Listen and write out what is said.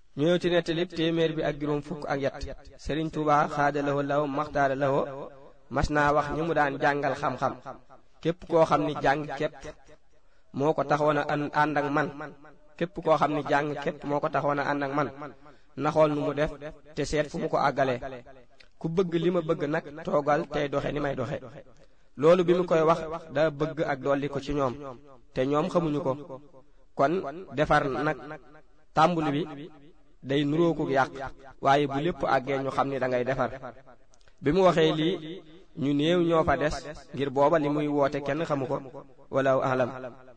ñëw ci nettalib téeméer bi ak juróom fukk ak yet sëriñ Tuubaa xaada lawo law maxtaara lawo mas naa wax ñi mu daan jàngal xam-xam képp koo xam ni jàng képp moo ko taxoon a ànd ak man képp koo xam ni jàng képp moo ko taxoon a ànd ak man naxool nu mu def te seet fu mu ko àggalee ku bëgg li ma bëgg nag toogal tey doxe ni may doxe loolu bi mu koy wax daa bëgg ak dolli ko ci ñoom te ñoom xamuñu ko kon defar nag tàmbuli bi day nuróoku yàq waaye bu lépp àggee ñu xam ni da ngay defar bi mu waxee lii ñu néew ñoo fa des ngir booba li muy woote kenn xamu ko wala alam